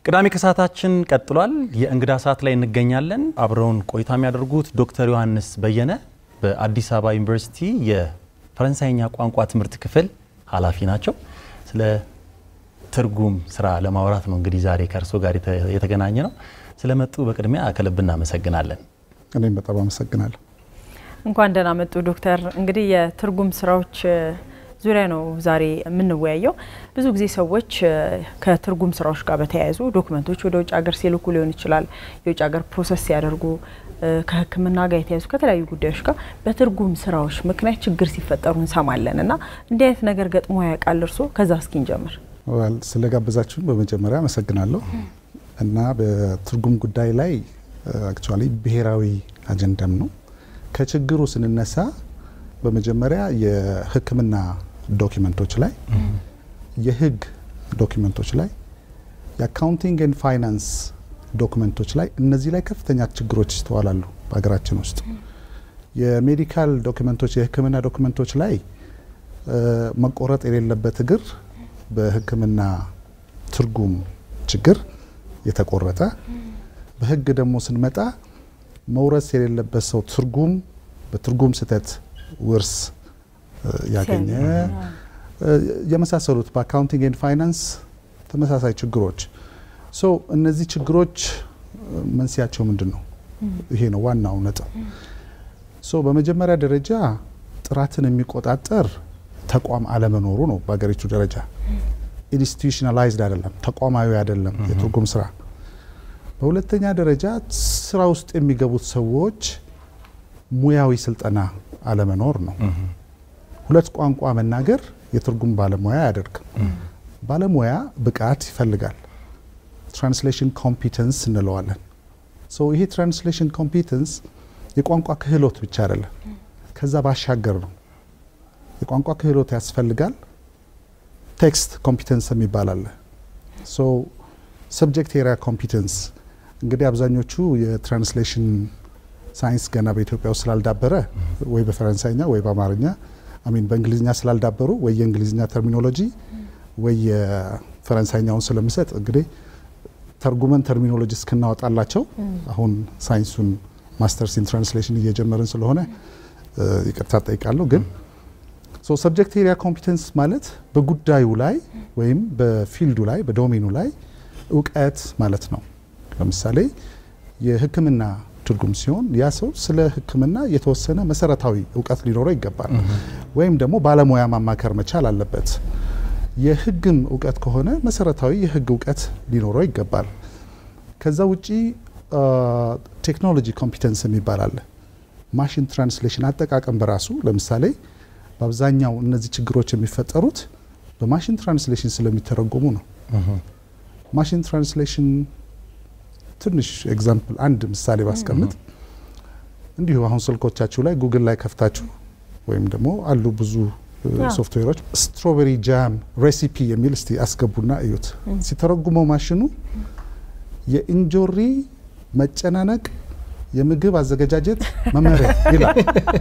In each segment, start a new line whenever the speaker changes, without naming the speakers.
ቅዳሜ ከሰዓታችን ቀጥሏል። የእንግዳ ሰዓት ላይ እንገኛለን። አብረውን ቆይታ የሚያደርጉት ዶክተር ዮሐንስ በየነ በአዲስ አበባ ዩኒቨርሲቲ የፈረንሳይኛ ቋንቋ ትምህርት ክፍል ኃላፊ ናቸው። ስለ ትርጉም ስራ ለማውራት ነው እንግዲህ ዛሬ ከእርሶ ጋር የተገናኘ ነው። ስለመጡ በቅድሚያ ከልብ እናመሰግናለን።
እኔም በጣም አመሰግናለሁ።
እንኳን ደህና መጡ ዶክተር። እንግዲህ የትርጉም ስራዎች ዙሪያ ነው ዛሬ የምንወያየው። ብዙ ጊዜ ሰዎች ከትርጉም ስራዎች ጋር በተያያዙ ዶክመንቶች ወደ ውጭ ሀገር ሲልኩ ሊሆን ይችላል፣ የውጭ ሀገር ፕሮሰስ ሲያደርጉ፣ ከሕክምና ጋር የተያያዙ ከተለያዩ ጉዳዮች ጋር በትርጉም ስራዎች ምክንያት ችግር ሲፈጠሩ እንሰማለን እና እንዲህ አይነት ነገር ገጥሞ ያውቃል እርሶ? ከዛ እስኪ እንጀምር።
ስለጋበዛችሁን በመጀመሪያ አመሰግናለሁ እና በትርጉም ጉዳይ ላይ አክቹዋሊ ብሔራዊ አጀንዳም ነው። ከችግሩ ስንነሳ በመጀመሪያ የሕክምና ዶኪመንቶች ላይ፣ የህግ ዶኪመንቶች ላይ፣ የአካውንቲንግ ኤንድ ፋይናንስ ዶክመንቶች ላይ እነዚህ ላይ ከፍተኛ ችግሮች ይስተዋላሉ በሀገራችን ውስጥ። የሜዲካል ዶክመንቶች የሕክምና ዶክመንቶች ላይ መቆረጥ የሌለበት እግር በሕክምና ትርጉም ችግር የተቆረጠ፣ በህግ ደግሞ ስንመጣ መውረስ የሌለበት ሰው ትርጉም በትርጉም ስህተት ውርስ ያገኘ የመሳሰሉት በአካውንቲንግ ኤንድ ፋይናንስ ተመሳሳይ ችግሮች ሶ እነዚህ ችግሮች መንስያቸው ምንድን ነው? ይሄ ነው ዋናው ነጥብ። ሶ በመጀመሪያ ደረጃ ጥራትን የሚቆጣጠር ተቋም አለመኖሩ ነው። በሀገሪቱ ደረጃ ኢንስቲቱሽናላይዝድ አይደለም፣ ተቋማዊ አይደለም የትርጉም ስራ። በሁለተኛ ደረጃ ስራ ውስጥ የሚገቡት ሰዎች ሙያዊ ስልጠና አለመኖር ነው። ሁለት ቋንቋ መናገር የትርጉም ባለሙያ አያደርግም። ባለሙያ ብቃት ይፈልጋል። ትራንስሌሽን ኮምፒተንስ እንለዋለን። ይሄ ትራንስሌሽን ኮምፒተንስ የቋንቋ ክህሎት ብቻ አይደለም፣ ከዛ ባሻገር ነው። የቋንቋ ክህሎት ያስፈልጋል። ቴክስት ኮምፒተንስ የሚባል አለ። ሰብጀክት ኤሪያ ኮምፒተንስ እንግዲህ አብዛኞቹ የትራንስሌሽን ሳይንስ ገና በኢትዮጵያ ውስጥ ስላልዳበረ ወይ በፈረንሳይኛ ወይ በአማርኛ አሚን በእንግሊዝኛ ስላልዳበሩ ወይ የእንግሊዝኛ ተርሚኖሎጂ ወይ የፈረንሳይኛውን ስለምሰጥ እንግዲህ ተርጉመን ተርሚኖሎጂ እስክናወጣላቸው አሁን ሳይንሱን ማስተርስ ኢን ትራንስሌሽን እየጀመርን ስለሆነ ይቅርታ ጠይቃለሁ። ግን ሰብጀክት ኤሪያ ኮምፒተንስ ማለት በጉዳዩ ላይ ወይም በፊልዱ ላይ በዶሜኑ ላይ እውቀት ማለት ነው። ለምሳሌ የሕክምና ትርጉም ሲሆን ያ ሰው ስለ ሕክምና የተወሰነ መሰረታዊ እውቀት ሊኖረው ይገባል። ወይም ደግሞ ባለሙያ ማማከር መቻል አለበት። የህግም እውቀት ከሆነ መሰረታዊ የህግ እውቀት ሊኖረው ይገባል። ከዛ ውጪ ቴክኖሎጂ ኮምፒተንስ የሚባል አለ። ማሽን ትራንስሌሽን አጠቃቀም በራሱ ለምሳሌ በአብዛኛው እነዚህ ችግሮች የሚፈጠሩት በማሽን ትራንስሌሽን ስለሚተረጎሙ ነው። ማሽን ትራንስሌሽን ትንሽ ኤግዛምፕል አንድ ምሳሌ ባስቀምጥ እንዲሁ አሁን ስልኮቻችሁ ላይ ጉግል ላይ ከፍታችሁ ወይም ደግሞ አሉ ብዙ ሶፍትዌሮች ስትሮቤሪ ጃም ሬሲፒ የሚል እስቲ አስገቡና እዩት። ሲተረጉመው ማሽኑ የእንጆሪ መጨናነቅ የምግብ አዘገጃጀት መመሪያ ይላል።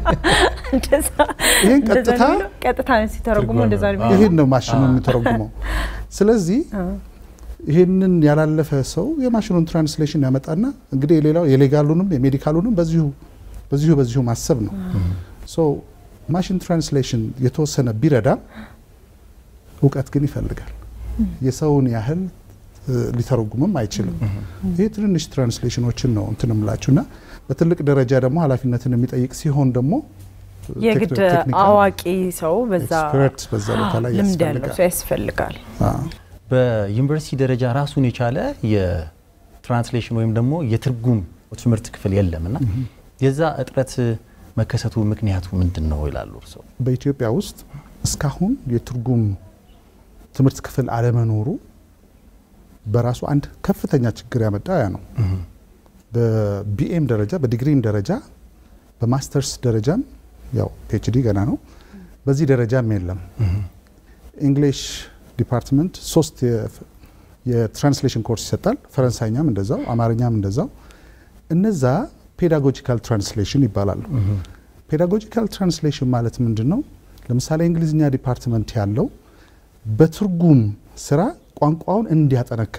ይህን ቀጥታ
ቀጥታ ሲተረጉመው እንደዛ ነው።
ይህን ነው ማሽኑ የሚተረጉመው። ስለዚህ ይህንን ያላለፈ ሰው የማሽኑን ትራንስሌሽን ያመጣና እንግዲህ የሌላው የሌጋሉንም የሜዲካሉንም በዚሁ በዚሁ በዚሁ ማሰብ ነው። ሶ ማሽን ትራንስሌሽን የተወሰነ ቢረዳም እውቀት ግን ይፈልጋል። የሰውን ያህል ሊተረጉምም አይችልም። ይህ ትንንሽ ትራንስሌሽኖችን ነው እንትን እምላችሁና በትልቅ ደረጃ ደግሞ ኃላፊነትን የሚጠይቅ ሲሆን ደግሞ
የግድ አዋቂ ሰው በዛ
ኤክስፐርት በዛ ቦታ ላይ
ልምድ ያለው
ያስፈልጋል።
ሰው ያስፈልጋል።
በዩኒቨርሲቲ ደረጃ ራሱን የቻለ የትራንስሌሽን ወይም ደግሞ የትርጉም ትምህርት ክፍል የለም እና የዛ እጥረት መከሰቱ ምክንያቱ ምንድን ነው ይላሉ እርስዎ?
በኢትዮጵያ ውስጥ እስካሁን የትርጉም ትምህርት ክፍል አለመኖሩ በራሱ አንድ ከፍተኛ ችግር ያመጣ ያ ነው። በቢኤም ደረጃ በዲግሪም ደረጃ በማስተርስ ደረጃም ያው ፒኤችዲ ገና ነው። በዚህ ደረጃም የለም። ኢንግሊሽ ዲፓርትመንት ሶስት የትራንስሌሽን ኮርስ ይሰጣል። ፈረንሳይኛም እንደዛው፣ አማርኛም እንደዛው። እነዛ ፔዳጎጂካል ትራንስሌሽን ይባላሉ። ፔዳጎጂካል ትራንስሌሽን ማለት ምንድን ነው? ለምሳሌ የእንግሊዝኛ ዲፓርትመንት ያለው በትርጉም ስራ ቋንቋውን እንዲያጠነክር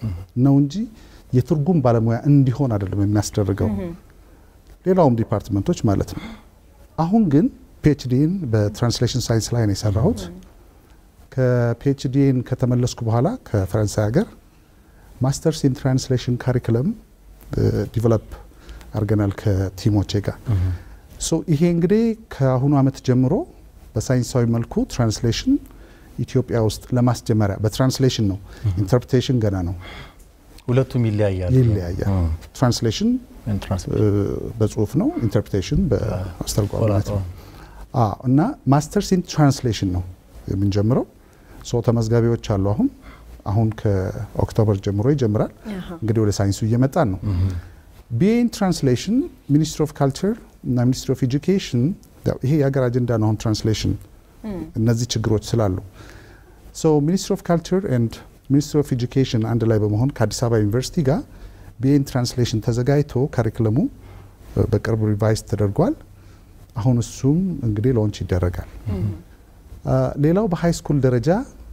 ነው እንጂ የትርጉም ባለሙያ እንዲሆን አይደለም የሚያስደርገው። ሌላውም ዲፓርትመንቶች ማለት ነው። አሁን ግን ፒኤችዲን በትራንስሌሽን ሳይንስ ላይ ነው የሰራሁት። ከፒኤችዲን ከተመለስኩ በኋላ ከፈረንሳይ ሀገር ማስተርስ ኢን ትራንስሌሽን ካሪክለም ዲቨሎፕ አድርገናል ከቲሞቼ ጋር። ሶ ይሄ እንግዲህ ከአሁኑ ዓመት ጀምሮ በሳይንሳዊ መልኩ ትራንስሌሽን ኢትዮጵያ ውስጥ ለማስጀመሪያ በትራንስሌሽን ነው። ኢንተርፕሬቴሽን ገና ነው፣
ሁለቱም ይለያያሉ።
ይለያያል። ትራንስሌሽን በጽሁፍ ነው፣ ኢንተርፕሬቴሽን በአስተርጓሚነት ነው። እና ማስተርስ ኢን ትራንስሌሽን ነው የምንጀምረው። ሶ ተመዝጋቢዎች አሉ። አሁን አሁን ከኦክቶበር ጀምሮ ይጀምራል። እንግዲህ ወደ ሳይንሱ እየመጣን ነው። ቢኤ ኢን ትራንስሌሽን ሚኒስትሪ ኦፍ ካልቸር እና ሚኒስትሪ ኦፍ ኤጁኬሽን ይሄ የሀገር አጀንዳ ነው። አሁን ትራንስሌሽን እነዚህ ችግሮች ስላሉ ሶ ሚኒስትሪ ኦፍ ካልቸር ኤንድ ሚኒስትሪ ኦፍ ኤጁኬሽን አንድ ላይ በመሆን ከአዲስ አበባ ዩኒቨርሲቲ ጋር ቢኤ ኢን ትራንስሌሽን ተዘጋጅቶ ካሪክለሙ በቅርብ ሪቫይዝ ተደርጓል። አሁን እሱም እንግዲህ ሎንች ይደረጋል። ሌላው በሀይ ስኩል ደረጃ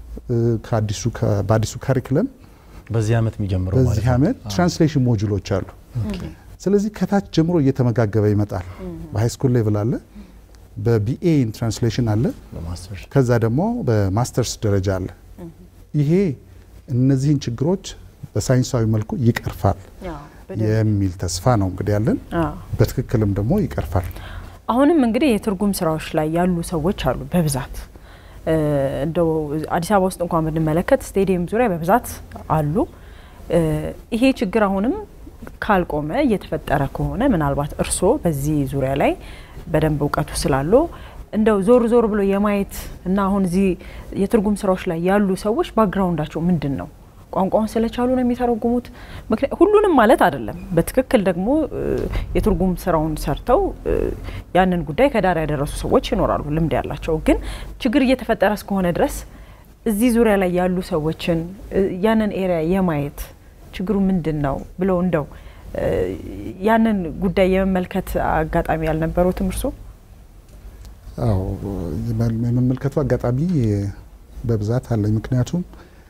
በአዲሱ ካሪክለም
በዚህ ዓመት የሚጀምረው ማለት
በዚህ
ነው።
ዓመት ትራንስሌሽን ሞጁሎች አሉ። ስለዚህ ከታች ጀምሮ እየተመጋገበ ይመጣል። በሀይ ስኩል ሌቭል አለ፣ በቢኤ ኢን ትራንስሌሽን አለ፣
በማስተርስ
ከዛ ደግሞ በማስተርስ ደረጃ አለ። ይሄ እነዚህን ችግሮች በሳይንሳዊ መልኩ ይቀርፋል የሚል ተስፋ ነው እንግዲህ ያለን። በትክክልም ደግሞ ይቀርፋል።
አሁንም እንግዲህ የትርጉም ስራዎች ላይ ያሉ ሰዎች አሉ በብዛት እንደው አዲስ አበባ ውስጥ እንኳን ብንመለከት ስቴዲየም ዙሪያ በብዛት አሉ። ይሄ ችግር አሁንም ካልቆመ እየተፈጠረ ከሆነ ምናልባት እርስዎ በዚህ ዙሪያ ላይ በደንብ እውቀቱ ስላለው እንደው ዞር ዞር ብሎ የማየት እና አሁን እዚህ የትርጉም ስራዎች ላይ ያሉ ሰዎች ባክግራውንዳቸው ምንድን ነው? ቋንቋውን ስለቻሉ ነው የሚተረጉሙት? ሁሉንም ማለት አይደለም። በትክክል ደግሞ የትርጉም ስራውን ሰርተው ያንን ጉዳይ ከዳር ያደረሱ ሰዎች ይኖራሉ፣ ልምድ ያላቸው። ግን ችግር እየተፈጠረ እስከሆነ ድረስ እዚህ ዙሪያ ላይ ያሉ ሰዎችን ያንን ኤሪያ የማየት ችግሩ ምንድን ነው ብለው እንደው ያንን ጉዳይ የመመልከት አጋጣሚ ያልነበሩትም እርሶ?
አዎ የመመልከቱ አጋጣሚ በብዛት አለኝ። ምክንያቱም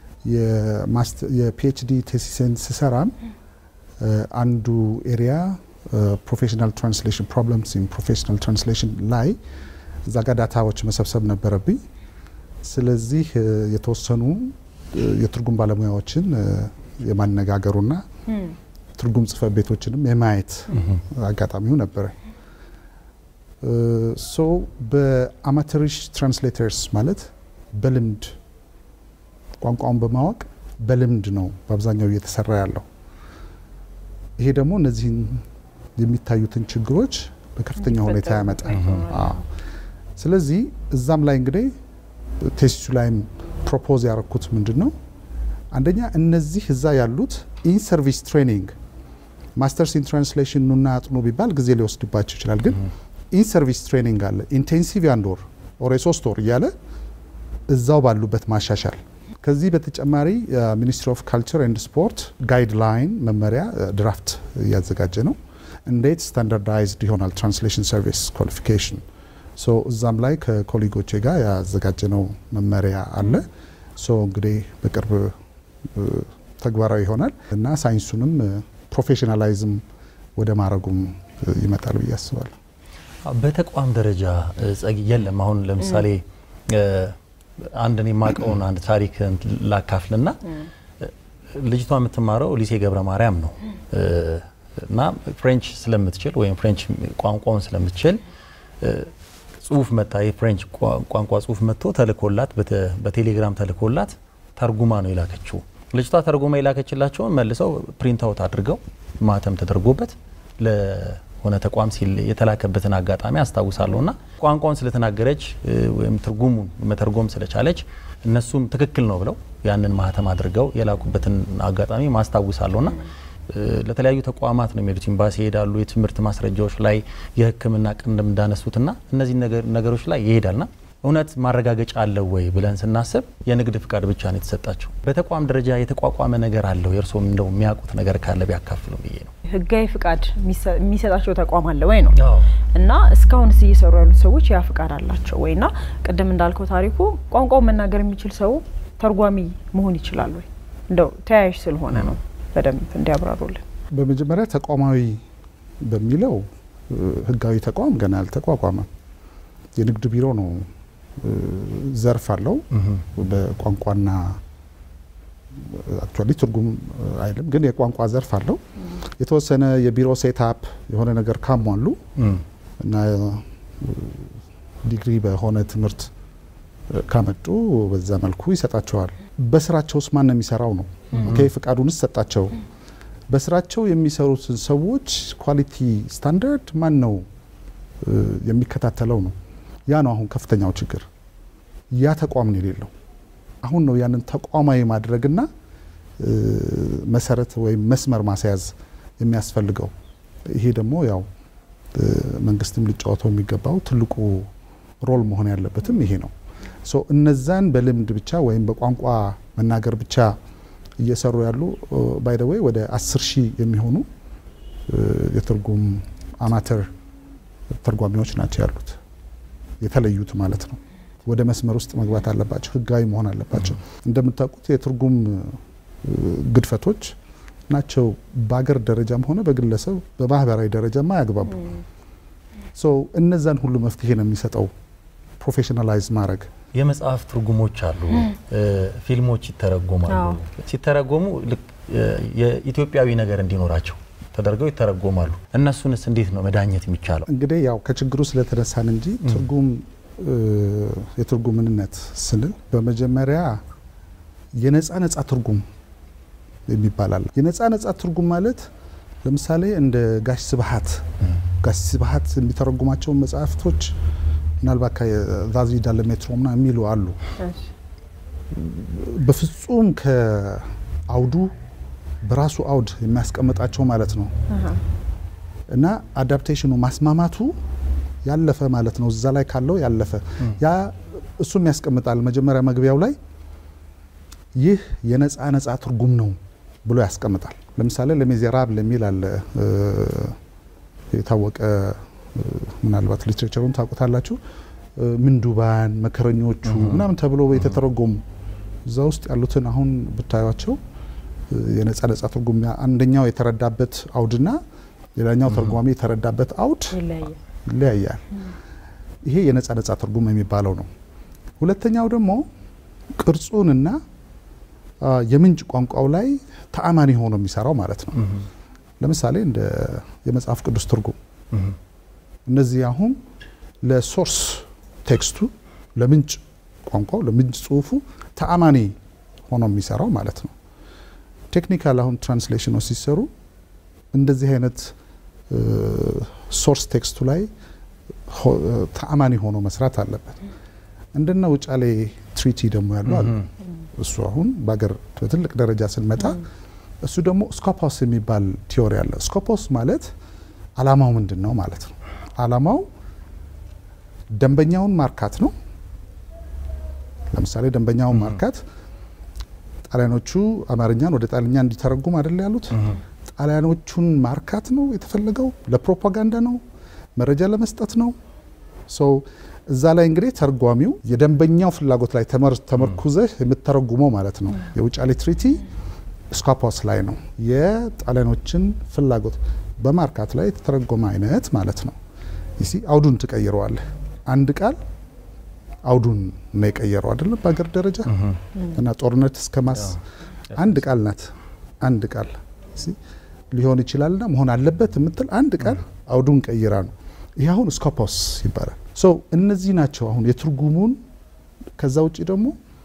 የፒኤችዲ ቴሲስን ስሰራም አንዱ ኤሪያ ፕሮፌሽናል ትራንስሌሽን ፕሮብለምስ ኢን ፕሮፌሽናል ትራንስሌሽን ላይ እዛ ጋር ዳታዎች መሰብሰብ ነበረብኝ። ስለዚህ የተወሰኑ የትርጉም ባለሙያዎችን የማነጋገሩና ትርጉም ጽሕፈት ቤቶችንም የማየት አጋጣሚው ነበረ። ሶ በአማተሪሽ ትራንስሌተርስ ማለት በልምድ ቋንቋውን በማወቅ በልምድ ነው በአብዛኛው እየተሰራ ያለው። ይሄ ደግሞ እነዚህን የሚታዩትን ችግሮች በከፍተኛ ሁኔታ ያመጣል። ስለዚህ እዛም ላይ እንግዲህ ቴስቱ ላይም ፕሮፖዝ ያደረኩት ምንድን ነው፣ አንደኛ እነዚህ እዛ ያሉት ኢን ሰርቪስ ትሬኒንግ ማስተርስ ኢን ትራንስሌሽን ኑና አጥኑ ቢባል ጊዜ ሊወስድባቸው ይችላል። ግን ኢን ሰርቪስ ትሬኒንግ አለ ኢንቴንሲቭ የአንድ ወር ኦር የሶስት ወር እያለ እዛው ባሉበት ማሻሻል ከዚህ በተጨማሪ ሚኒስትሪ ኦፍ ካልቸር ኤንድ ስፖርት ጋይድላይን መመሪያ ድራፍት እያዘጋጀ ነው። እንዴት ስታንዳርዳይዝድ ይሆናል ትራንስሌሽን ሰርቪስ ኳሊፊኬሽን። ሶ እዛም ላይ ከኮሊጎቼ ጋር ያዘጋጀነው መመሪያ አለ። ሶ እንግዲህ በቅርብ ተግባራዊ ይሆናል እና ሳይንሱንም ፕሮፌሽናላይዝም ወደ ማድረጉም ይመጣል ብዬ አስባለሁ።
በተቋም ደረጃ ጸጊ የለም። አሁን ለምሳሌ አንድ እኔ የማውቀውን አንድ ታሪክ ላካፍልና ልጅቷ የምትማረው ሊሴ ገብረ ማርያም ነው እና ፍሬንች ስለምትችል ወይም ፍሬንች ቋንቋውን ስለምትችል ጽሁፍ መጣ የፍሬንች ቋንቋ ጽሁፍ መጥቶ ተልኮላት በቴሌግራም ተልኮላት ተርጉማ ነው የላከችው። ልጅቷ ተርጉማ የላከችላቸውን መልሰው ፕሪንት አውት አድርገው ማተም ተደርጎበት ለሆነ ተቋም ሲል የተላከበትን አጋጣሚ አስታውሳለሁ። እና ቋንቋውን ስለተናገረች ወይም ትርጉሙን መተርጎም ስለቻለች እነሱም ትክክል ነው ብለው ያንን ማህተም አድርገው የላኩበትን አጋጣሚ ማስታውሳለሁ። ና ለተለያዩ ተቋማት ነው የሚሄዱት። ኤምባሲ ይሄዳሉ። የትምህርት ማስረጃዎች ላይ የሕክምና ቅንድም እንዳነሱትና እነዚህ ነገሮች ላይ ይሄዳልና እውነት ማረጋገጫ አለው ወይ ብለን ስናስብ የንግድ ፍቃድ ብቻ ነው የተሰጣቸው። በተቋም ደረጃ የተቋቋመ ነገር አለው? የእርስዎም እንደው የሚያውቁት ነገር ካለ ቢያካፍሉ ብዬ ነው።
ህጋዊ ፍቃድ የሚሰጣቸው ተቋም አለ ወይ ነው እና እስካሁንስ እየሰሩ ያሉት ሰዎች ያ ፍቃድ አላቸው ወይ? እና ቅድም እንዳልከው ታሪኩ ቋንቋው መናገር የሚችል ሰው ተርጓሚ መሆን ይችላል ወይ? እንደው ተያያዥ ስለሆነ ነው በደንብ እንዲያብራሩልን።
በመጀመሪያ ተቋማዊ በሚለው ህጋዊ ተቋም ገና አልተቋቋመም። የንግድ ቢሮ ነው ዘርፍ አለው በቋንቋና አክቹዋሊ ትርጉም አይልም ግን የቋንቋ ዘርፍ አለው። የተወሰነ የቢሮ ሴትአፕ የሆነ ነገር ካሟሉ እና ዲግሪ በሆነ ትምህርት ካመጡ በዛ መልኩ ይሰጣቸዋል። በስራቸው ውስጥ ማን ነው የሚሰራው ነው? ኦኬ ፍቃዱንስ ሰጣቸው። በስራቸው የሚሰሩትን ሰዎች ኳሊቲ ስታንዳርድ ማን ነው የሚከታተለው ነው? ያ ነው አሁን ከፍተኛው ችግር። ያ ተቋም ነው የሌለው። አሁን ነው ያንን ተቋማዊ ማድረግና መሰረት ወይም መስመር ማስያዝ የሚያስፈልገው። ይሄ ደግሞ ያው መንግስትም ሊጫወተው የሚገባው ትልቁ ሮል መሆን ያለበትም ይሄ ነው። ሶ እነዛን በልምድ ብቻ ወይም በቋንቋ መናገር ብቻ እየሰሩ ያሉ ባይ ዘ ዌይ ወደ አስር ሺህ የሚሆኑ የትርጉም አማተር ተርጓሚዎች ናቸው ያሉት የተለዩት ማለት ነው። ወደ መስመር ውስጥ መግባት አለባቸው። ህጋዊ መሆን አለባቸው። እንደምታውቁት የትርጉም ግድፈቶች ናቸው በአገር ደረጃም ሆነ በግለሰብ በማህበራዊ ደረጃም አያግባቡ። እነዛን ሁሉ መፍትሄ ነው የሚሰጠው ፕሮፌሽናላይዝ ማድረግ።
የመጽሐፍ ትርጉሞች አሉ፣ ፊልሞች ይተረጎማሉ። ሲተረጎሙ ልክ የኢትዮጵያዊ ነገር እንዲኖራቸው ተደርገው ይተረጎማሉ። እነሱንስ እንዴት ነው መዳኘት የሚቻለው?
እንግዲህ ያው ከችግሩ ስለተነሳን እንጂ ትርጉም የትርጉም ምንነት ስንል በመጀመሪያ የነፃ ነፃ ትርጉም የሚባል አለ። የነፃ ነፃ ትርጉም ማለት ለምሳሌ እንደ ጋሽ ስብሀት ጋሽ ስብሀት የሚተረጉማቸውን መጽሐፍቶች ምናልባት ከዛዚ ዳለ ሜትሮ ምና የሚሉ አሉ። በፍጹም ከአውዱ በራሱ አውድ የሚያስቀምጣቸው ማለት ነው እና አዳፕቴሽኑ ማስማማቱ ያለፈ ማለት ነው። እዛ ላይ ካለው ያለፈ ያ እሱም ያስቀምጣል። መጀመሪያ መግቢያው ላይ ይህ የነፃ ነፃ ትርጉም ነው ብሎ ያስቀምጣል። ለምሳሌ ለሜዜራብል የሚል አለ የታወቀ ምናልባት ሊትሬቸሩን ታውቁታላችሁ። ምንዱባን፣ መከረኞቹ ምናምን ተብሎ የተተረጎሙ እዛ ውስጥ ያሉትን አሁን ብታዩቸው የነፃ ነፃ ትርጉም አንደኛው የተረዳበት አውድና ሌላኛው ተርጓሚ የተረዳበት አውድ ይለያያል። ይሄ የነፃ ነፃ ትርጉም የሚባለው ነው። ሁለተኛው ደግሞ ቅርጹንና የምንጭ ቋንቋው ላይ ተአማኒ ሆኖ የሚሰራው ማለት ነው። ለምሳሌ እንደ የመጽሐፍ ቅዱስ ትርጉም እነዚህ አሁን ለሶርስ ቴክስቱ ለምንጭ ቋንቋው ለምንጭ ጽሁፉ ተአማኒ ሆኖ የሚሰራው ማለት ነው። ቴክኒካል አሁን ትራንስሌሽኖች ሲሰሩ እንደዚህ አይነት ሶርስ ቴክስቱ ላይ ተአማኒ ሆኖ መስራት አለበት። እንደነ ውጫሌ ትሪቲ ደግሞ ያሉ አሉ። እሱ አሁን በሀገር በትልቅ ደረጃ ስንመጣ እሱ ደግሞ ስኮፖስ የሚባል ቲዮሪ አለ። ስኮፖስ ማለት አላማው ምንድን ነው ማለት ነው። አላማው ደንበኛውን ማርካት ነው። ለምሳሌ ደንበኛውን ማርካት ጣሊያኖቹ አማርኛን ወደ ጣልኛ እንዲተረጉም አይደል ያሉት። ጣሊያኖቹን ማርካት ነው የተፈለገው። ለፕሮፓጋንዳ ነው፣ መረጃ ለመስጠት ነው። ሰው እዛ ላይ እንግዲህ ተርጓሚው የደንበኛው ፍላጎት ላይ ተመርኩዘህ የምተረጉመው ማለት ነው። የውጫሌ ትሪቲ ስኮፖስ ላይ ነው የጣሊያኖችን ፍላጎት በማርካት ላይ የተተረጎመ አይነት ማለት ነው። ይሲ አውዱን ትቀይረዋለህ። አንድ ቃል አውዱን ነው የቀየረው አይደለም በሀገር ደረጃ እና ጦርነት እስከ ማስ አንድ ቃል ናት። አንድ ቃል ሊሆን ይችላልና መሆን አለበት የምትል አንድ ቃል አውዱን ቀይራ ነው። ይህ አሁን ስኮፖስ ይባላል። ሶ እነዚህ ናቸው አሁን የትርጉሙን። ከዛ ውጭ ደግሞ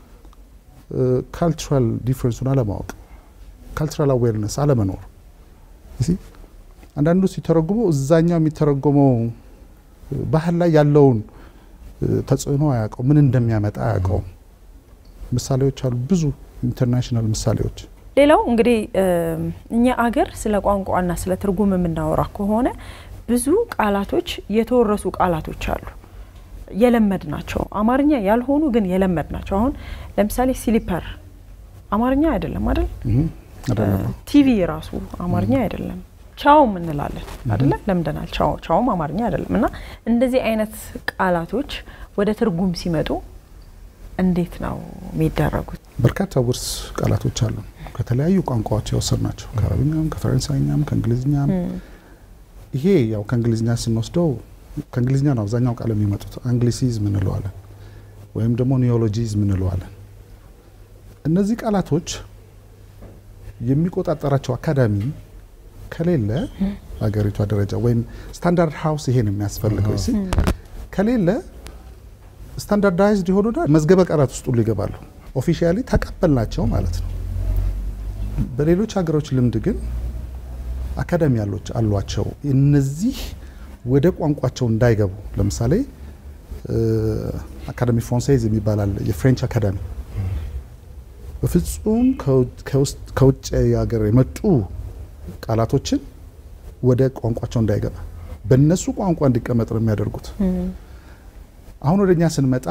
ካልቸራል ዲፍረንሱን አለማወቅ፣ ካልቸራል አዌርነስ አለመኖር። አንዳንዱ ሲተረጉመው እዛኛው የሚተረጎመው ባህል ላይ ያለውን ተጽዕኖ አያውቀው፣ ምን እንደሚያመጣ አያውቀው። ምሳሌዎች አሉ ብዙ ኢንተርናሽናል ምሳሌዎች።
ሌላው እንግዲህ እኛ አገር ስለ ቋንቋና ስለ ትርጉም የምናወራ ከሆነ ብዙ ቃላቶች የተወረሱ ቃላቶች አሉ የለመድ ናቸው አማርኛ ያልሆኑ ግን የለመድ ናቸው። አሁን ለምሳሌ ሲሊፐር አማርኛ አይደለም አይደል? ቲቪ ራሱ አማርኛ አይደለም። ቻውም እንላለን አይደለ? ለምደናል። ቻውም አማርኛ አይደለም። እና እንደዚህ አይነት ቃላቶች ወደ ትርጉም ሲመጡ እንዴት ነው የሚደረጉት?
በርካታ ውርስ ቃላቶች አሉ። ከተለያዩ ቋንቋዎች የወሰድናቸው ከአረብኛም፣ ከፈረንሳይኛም፣ ከእንግሊዝኛም። ይሄ ያው ከእንግሊዝኛ ስንወስደው ከእንግሊዝኛ ነው አብዛኛው ቃል የሚመጡት። አንግሊሲዝም እንለዋለን ወይም ደግሞ ኒዮሎጂዝም እንለዋለን። እነዚህ ቃላቶች የሚቆጣጠራቸው አካዳሚ ከሌለ ሀገሪቷ ደረጃ ወይም ስታንዳርድ ሀውስ ይሄን የሚያስፈልገው ሲ ከሌለ ስታንዳርዳይዝድ የሆኑና መዝገበ ቃላት ውስጥ ሁሉ ይገባሉ። ኦፊሻሊ ተቀበልናቸው ማለት ነው። በሌሎች ሀገሮች ልምድ ግን አካዳሚ ያሎች አሏቸው እነዚህ ወደ ቋንቋቸው እንዳይገቡ ለምሳሌ አካዳሚ ፍራንሳይዝ የሚባላል የፍሬንች አካዳሚ በፍጹም ከውጭ ሀገር የመጡ ቃላቶችን ወደ ቋንቋቸው እንዳይገባ በእነሱ ቋንቋ እንዲቀመጥ ነው የሚያደርጉት። አሁን ወደ እኛ ስንመጣ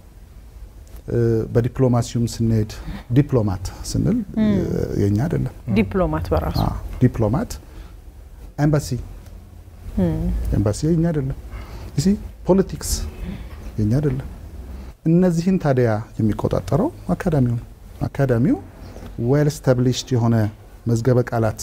በዲፕሎማሲውም ስንሄድ ዲፕሎማት ስንል የኛ አይደለም።
ዲፕሎማት በራሱ
ዲፕሎማት ኤምባሲ ኤምባሲ የኛ አይደለም። እሲ ፖለቲክስ የኛ አይደለም። እነዚህን ታዲያ የሚቆጣጠረው አካዳሚው ነው። አካዳሚው ዌል ስታብሊሽድ የሆነ መዝገበ ቃላት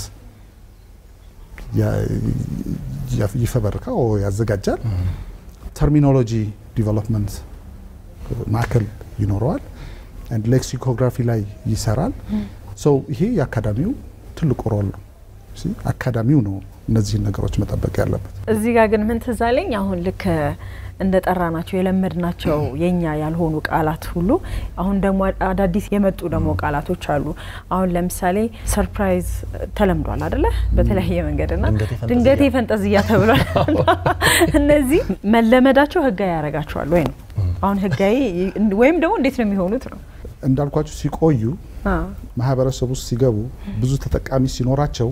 ይፈበርካ ያዘጋጃል። ተርሚኖሎጂ ዲቨሎፕመንት ማዕከል ይኖረዋል። ሌክሲኮግራፊ ላይ ይሰራል። ሰው ይሄ የአካዳሚው ትልቁ ሮል ነው። አካዳሚው ነው እነዚህን ነገሮች መጠበቅ ያለበት።
እዚህ ጋር ግን ምን ትዝ አለኝ አሁን ልክ እንደ ጠራ ናቸው የለመድ ናቸው የኛ ያልሆኑ ቃላት ሁሉ አሁን ደግሞ አዳዲስ የመጡ ደግሞ ቃላቶች አሉ። አሁን ለምሳሌ ሰርፕራይዝ ተለምዷል አደለ? በተለያየ መንገድ ና ድንገቴ ፈንጠዝያ ተብሏል። እነዚህ መለመዳቸው ህጋዊ ያደርጋቸዋል ወይ ነው አሁን ህጋዊ ወይም ደግሞ እንዴት ነው የሚሆኑት ነው
እንዳልኳቸው ሲቆዩ ማህበረሰቡ ውስጥ ሲገቡ ብዙ ተጠቃሚ ሲኖራቸው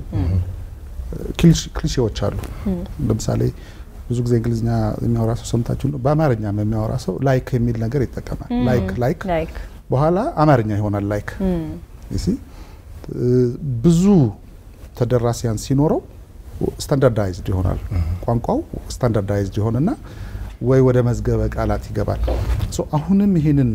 ክሊሼዎች አሉ። ለምሳሌ ብዙ ጊዜ እንግሊዝኛ የሚያወራ ሰው ሰምታችሁ ነው። በአማርኛም የሚያወራ ሰው ላይክ የሚል ነገር ይጠቀማል። ላይክ ላይክ በኋላ አማርኛ ይሆናል ላይክ። ብዙ ተደራሲያን ሲኖረው ስታንዳርዳይዝድ ይሆናል ቋንቋው ስታንዳርዳይዝድ ይሆንና ወይ ወደ መዝገበ ቃላት ይገባል። አሁንም ይህንን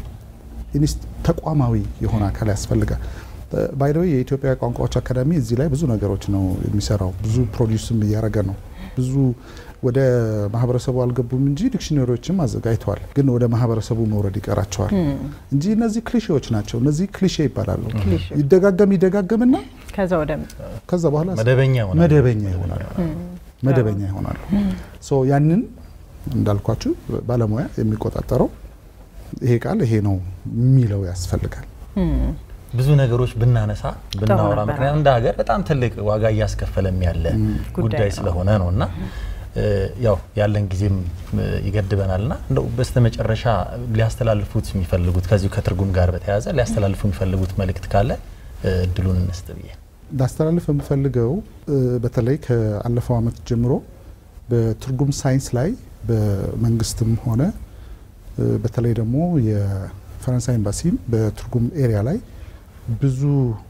ተቋማዊ የሆነ አካል ያስፈልጋል። ባይደዌ የኢትዮጵያ ቋንቋዎች አካዳሚ እዚህ ላይ ብዙ ነገሮች ነው የሚሰራው። ብዙ ፕሮዲውስም እያደረገ ነው። ብዙ ወደ ማህበረሰቡ አልገቡም እንጂ ዲክሽነሪዎችም አዘጋጅተዋል። ግን ወደ ማህበረሰቡ መውረድ ይቀራቸዋል እንጂ እነዚህ ክሊሼዎች ናቸው። እነዚህ ክሊሼ ይባላሉ። ይደጋገም ይደጋገምና
ከዛ ወደ
ከዛ በኋላ
መደበኛ
መደበኛ ይሆናሉ መደበኛ ይሆናሉ። ያንን እንዳልኳችሁ ባለሙያ የሚቆጣጠረው ይሄ ቃል ይሄ ነው የሚለው ያስፈልጋል።
ብዙ ነገሮች ብናነሳ ብናወራ፣ ምክንያቱም እንደ ሀገር በጣም ትልቅ ዋጋ እያስከፈለም ያለ ጉዳይ ስለሆነ ነው እና ያው ያለን ጊዜም ይገድበናል እና እንደው በስተመጨረሻ ሊያስተላልፉት የሚፈልጉት ከዚሁ ከትርጉም ጋር በተያያዘ ሊያስተላልፉ የሚፈልጉት መልእክት ካለ እድሉን እንስጥ ብዬ
ላስተላልፍ የምፈልገው በተለይ ከአለፈው ዓመት ጀምሮ በትርጉም ሳይንስ ላይ በመንግስትም ሆነ በተለይ ደግሞ የፈረንሳይ ኤምባሲም በትርጉም ኤሪያ ላይ ብዙ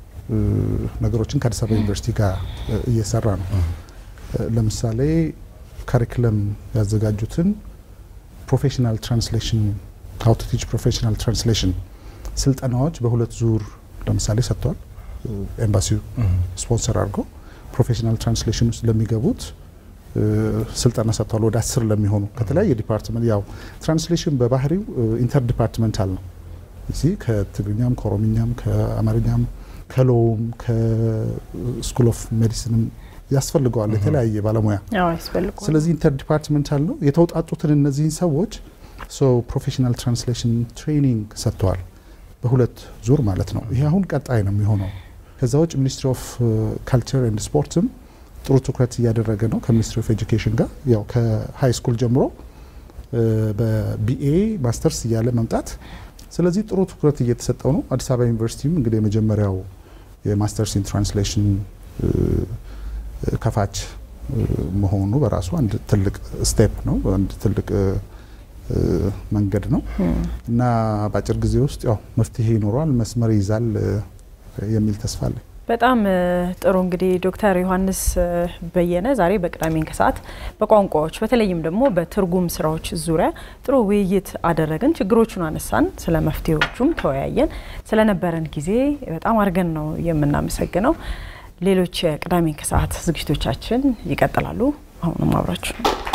ነገሮችን ከአዲስ አበባ ዩኒቨርሲቲ ጋር እየሰራ ነው። ለምሳሌ ካሪክለም ያዘጋጁትን ፕሮፌሽናል ትራንስሌሽን ሀው ቱ ቲች ፕሮፌሽናል ትራንስሌሽን ስልጠናዎች በሁለት ዙር ለምሳሌ ሰጥቷል። ኤምባሲው ስፖንሰር አድርገው ፕሮፌሽናል ትራንስሌሽን ውስጥ ለሚገቡት ስልጠና ሰጥቷል። ወደ አስር ለሚሆኑ ከተለያየ ዲፓርትመንት ያው ትራንስሌሽን በባህሪው ኢንተር ዲፓርትመንታል ነው። እዚህ ከትግርኛም ከኦሮምኛም ከአማርኛም ከሎውም ከስኩል ኦፍ ሜዲሲንም ያስፈልገዋል የተለያየ ባለሙያ። ስለዚህ ኢንተር ዲፓርትመንታል ነው። የተውጣጡትን እነዚህን ሰዎች ሰው ፕሮፌሽናል ትራንስሌሽን ትሬኒንግ ሰጥተዋል በሁለት ዙር ማለት ነው። ይሄ አሁን ቀጣይ ነው የሚሆነው። ከዛ ውጭ ሚኒስትሪ ኦፍ ካልቸር ኤንድ ስፖርትም ጥሩ ትኩረት እያደረገ ነው ከሚኒስትሪ ኦፍ ኤጁኬሽን ጋር ያው ከሀይ ስኩል ጀምሮ በቢኤ ማስተርስ እያለ መምጣት ስለዚህ ጥሩ ትኩረት እየተሰጠው ነው። አዲስ አበባ ዩኒቨርሲቲም እንግዲህ የመጀመሪያው የማስተርስ ኢን ትራንስሌሽን ከፋች መሆኑ በራሱ አንድ ትልቅ ስቴፕ ነው፣ አንድ ትልቅ መንገድ ነው እና በአጭር ጊዜ ውስጥ ያው መፍትሄ ይኖረዋል፣ መስመር ይይዛል የሚል ተስፋ አለኝ።
በጣም ጥሩ እንግዲህ ዶክተር ዮሐንስ በየነ ዛሬ በቅዳሜን ከሰዓት በቋንቋዎች በተለይም ደግሞ በትርጉም ስራዎች ዙሪያ ጥሩ ውይይት አደረግን። ችግሮቹን አነሳን፣ ስለ መፍትሄዎቹም ተወያየን። ስለነበረን ጊዜ በጣም አድርገን ነው የምናመሰግነው። ሌሎች የቅዳሜን ከሰዓት ዝግጅቶቻችን ይቀጥላሉ። አሁንም አብራችሁ